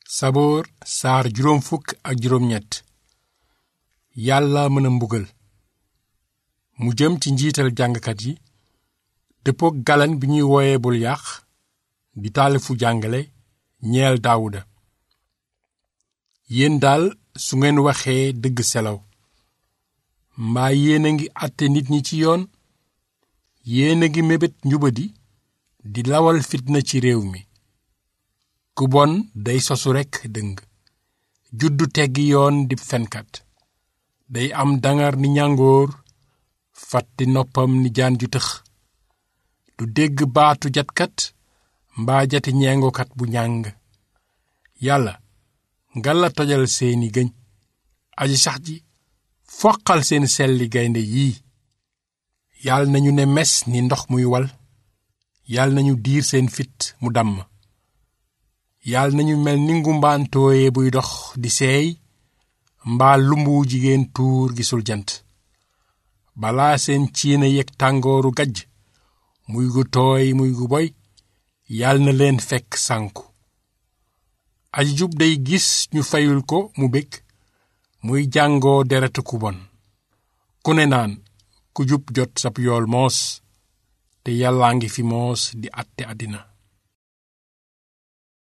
saboor saar juróom fukk ak juróom ñett yàlla mën a mbugal mu jëm ci njiital jàngkat yi dëppook galan bi ñuy wooye bul yàq di taalifu jàngale ñeel daawuda yéen daal su ngeen waxee dëgg selaw mbaa yéen a ngi àtte nit ñi ci yoon yéen a ngi mébét njubadi di lawal fitna ci réew mi ku bon day sosu rekk dëng juddu teggi yoon di fenkat day am dangar ni ñàngoor fàtti noppam ni jaan ju tëx du dégg baatu jatkat mbaa jati ñeengokat bu ñàng yàlla nga la tojal seeni gëñ aji sax ji foqal seen selli gaynde yii yàlla nañu ne mes ni ndox muy wal yàlla nañu diir seen fit mu damm yàlla nañu mel ni ngumbaan tooye buy dox di seey mbaa lumbu jigéen tuur gisul jant balaa seen ciina yeg tàngooru gajj muy gu tooy muy gu boy yàlla na leen fekk sànku aji jub day gis ñu fayul ko mu bég muy jàngoo deretu ku bon ku ne naan ku jub jot sab yool moos te yàllaa ngi fi moos di àtte àddina